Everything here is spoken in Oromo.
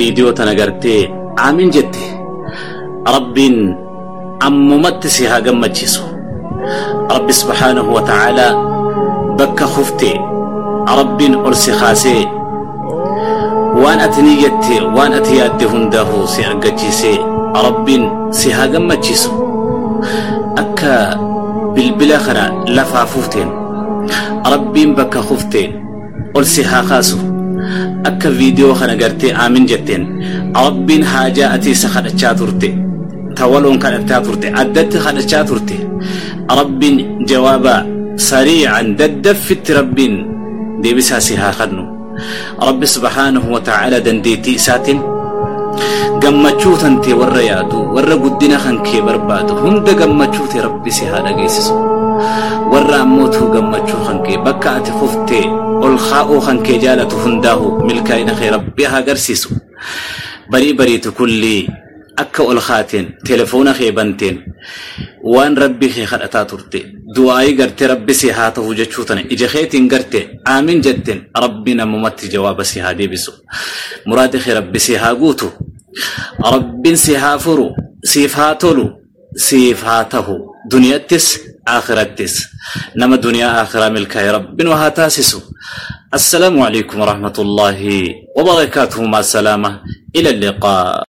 viidiyoo tana gartee aamin jette rabbiin ammumatti si haa gammachiisu rabbi subhaanahu wa ta'aalaa bakka kufte rabbiin ol si kaasee waan ati ni jette waan ati yaadde hundaafuu si argachiisee rabbiin si haa gammachiisu akka bilbila kana lafaa fuuteen rabbiin bakka kufteen ol si haa kaasu akka viidiyoo kana gartee aamin jetteen rabbiin haajaa ati isa kadhachaa turte tawaloon kadhachaa turte addatti kadhachaa turte rabbiin jawaaba sariican daddaffitti rabbiin deebisaa si haa kennu rabbi subhaanahu wa ta'aalaa dandeettii isaatiin gammachuu tantee warra yaadu warra guddina kan kee barbaadu hunda gammachuu tee rabbi si haa dhageessisu warra ammootuu gammachuu kan kee bakka ati kuftee ol kaa'uu kan kee jaalatu hundaahu milkaa'ina kee rabbi haa agarsiisu barii bariitu kullii akka ol kaateen telefoona kee banteen waan rabbi kee kadhataa turte du'aayii gartee rabbi si haa ta'u jechuu tana ija keetiin garte aamin jetteen rabbi namumatti jawaaba si haa deebisu muraada kee rabbi si haa guutu rabbiin si haa furu siif haa tolu siif haa tahu duniyattis akhirattis nama duniyaa akhiraa milkaa'e rabbiin haa taasisu السلام عليكم ورحمة الله وبركاته مع السلامة إلى اللقاء